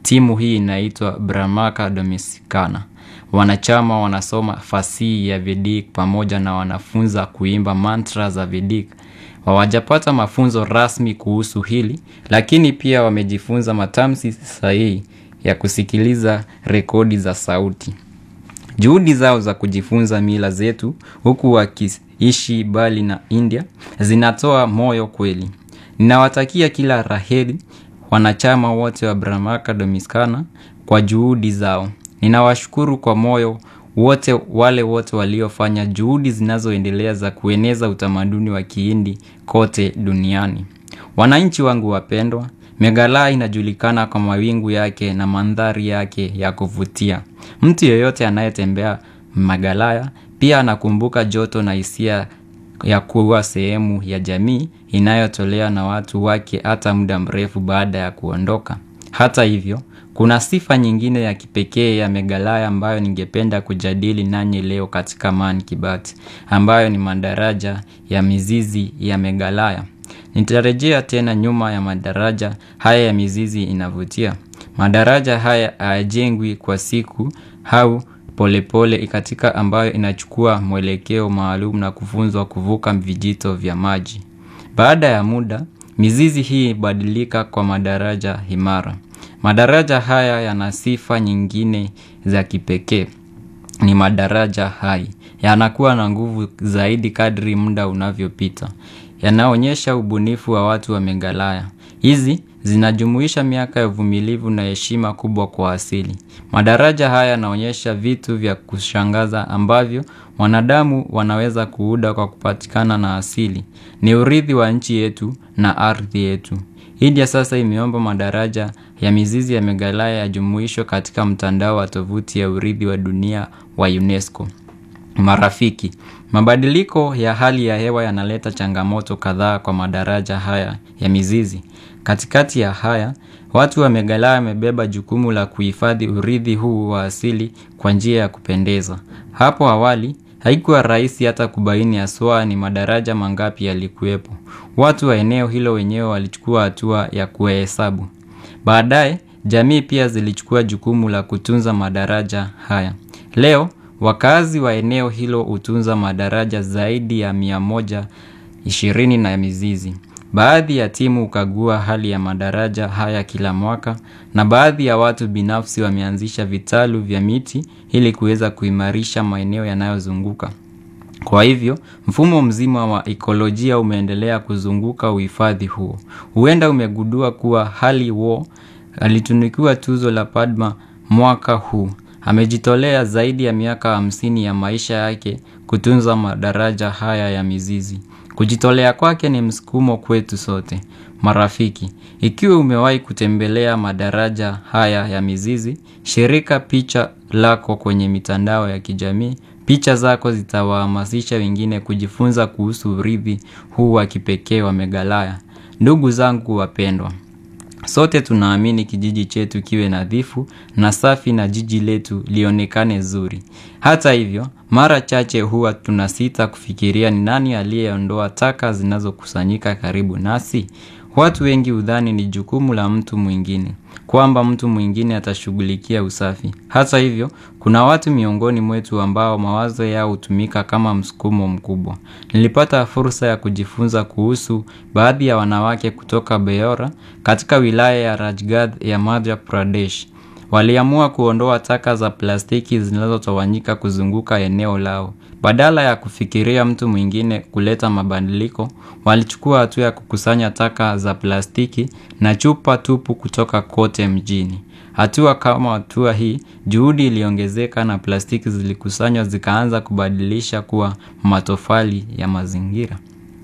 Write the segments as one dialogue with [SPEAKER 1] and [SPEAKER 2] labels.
[SPEAKER 1] Timu hii inaitwa Bramaka Dominicana. Wanachama wanasoma fasihi ya Vedic pamoja na wanafunza kuimba mantra za Vedic. Hawajapata mafunzo rasmi kuhusu hili, lakini pia wamejifunza matamshi sahihi ya kusikiliza rekodi za sauti. Juhudi zao za kujifunza mila zetu huku wakiishi mbali na India zinatoa moyo kweli. Ninawatakia kila la heri wanachama wote wa Bramaka Dominicana kwa juhudi zao. Ninawashukuru kwa moyo wote wale wote waliofanya juhudi zinazoendelea za kueneza utamaduni wa kihindi kote duniani. Wananchi wangu wapendwa, Meghalaya inajulikana kwa mawingu yake na mandhari yake ya kuvutia. Mtu yeyote anayetembea Meghalaya pia anakumbuka joto na hisia ya kuwa sehemu ya jamii inayotolea na watu wake hata muda mrefu baada ya kuondoka. Hata hivyo, kuna sifa nyingine ya kipekee ya Meghalaya ambayo ningependa kujadili nanyi leo katika Man Kibati, ambayo ni madaraja ya mizizi ya Meghalaya. Nitarejea tena nyuma ya madaraja haya ya mizizi inavutia. Madaraja haya hayajengwi kwa siku au polepole katika ambayo inachukua mwelekeo maalum na kufunzwa kuvuka vijito vya maji. Baada ya muda, mizizi hii hubadilika kwa madaraja imara. Madaraja haya yana sifa nyingine za kipekee. Ni madaraja hai. Yanakuwa na nguvu zaidi kadri muda unavyopita. Yanaonyesha ubunifu wa watu wa Meghalaya. Hizi zinajumuisha miaka ya uvumilivu na heshima kubwa kwa asili. Madaraja haya yanaonyesha vitu vya kushangaza ambavyo wanadamu wanaweza kuuda kwa kupatikana na asili. Ni urithi wa nchi yetu na ardhi yetu. India sasa imeomba madaraja ya mizizi ya Meghalaya yajumuishwe katika mtandao wa tovuti ya urithi wa dunia wa UNESCO. Marafiki, mabadiliko ya hali ya hewa yanaleta changamoto kadhaa kwa madaraja haya ya mizizi. Katikati ya haya, watu wa Meghalaya wamebeba jukumu la kuhifadhi urithi huu wa asili kwa njia ya kupendeza. Hapo awali, haikuwa rahisi hata kubaini haswa ni madaraja mangapi yalikuwepo. Watu wa eneo hilo wenyewe walichukua hatua ya kuyahesabu. Baadaye, jamii pia zilichukua jukumu la kutunza madaraja haya. Leo, wakazi wa eneo hilo hutunza madaraja zaidi ya mia moja ishirini na mizizi. Baadhi ya timu hukagua hali ya madaraja haya kila mwaka na baadhi ya watu binafsi wameanzisha vitalu vya miti ili kuweza kuimarisha maeneo yanayozunguka. Kwa hivyo, mfumo mzima wa ekolojia umeendelea kuzunguka uhifadhi huo. Huenda umegundua kuwa hali wo alitunukiwa tuzo la Padma mwaka huu. Amejitolea zaidi ya miaka hamsini ya maisha yake kutunza madaraja haya ya mizizi. Kujitolea kwake ni msukumo kwetu sote. Marafiki, ikiwa umewahi kutembelea madaraja haya ya mizizi, shirika picha lako kwenye mitandao ya kijamii, picha zako zitawahamasisha wengine kujifunza kuhusu urithi huu wa kipekee wa Meghalaya. Ndugu zangu wapendwa, sote tunaamini kijiji chetu kiwe nadhifu na safi na jiji letu lionekane zuri. Hata hivyo, mara chache huwa tunasita kufikiria ni nani aliyeondoa taka zinazokusanyika karibu nasi. Watu wengi hudhani ni jukumu la mtu mwingine, kwamba mtu mwingine atashughulikia usafi. Hata hivyo, kuna watu miongoni mwetu ambao mawazo yao hutumika kama msukumo mkubwa. Nilipata fursa ya kujifunza kuhusu baadhi ya wanawake kutoka Beora katika wilaya ya Rajgad ya Madhya Pradesh. Waliamua kuondoa taka za plastiki zinazotawanyika kuzunguka eneo lao. Badala ya kufikiria mtu mwingine kuleta mabadiliko, walichukua hatua ya kukusanya taka za plastiki na chupa tupu kutoka kote mjini. Hatua kama hatua hii, juhudi iliongezeka na plastiki zilikusanywa zikaanza kubadilisha kuwa matofali ya mazingira.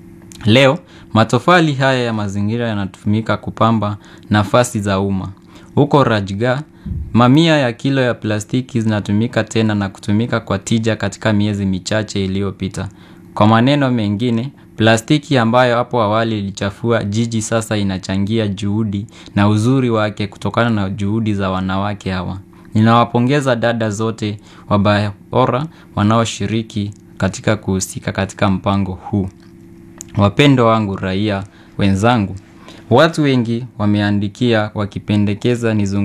[SPEAKER 1] Leo, matofali haya ya mazingira yanatumika kupamba nafasi za umma. Huko Rajgah, mamia ya kilo ya plastiki zinatumika tena na kutumika kwa tija katika miezi michache iliyopita. Kwa maneno mengine, plastiki ambayo hapo awali ilichafua jiji sasa inachangia juhudi na uzuri wake kutokana na juhudi za wanawake hawa. Ninawapongeza dada zote wa Beora wanaoshiriki katika kuhusika katika mpango huu. Wapendwa wangu raia wenzangu, watu wengi wameandikia wakipendekeza nizungumzie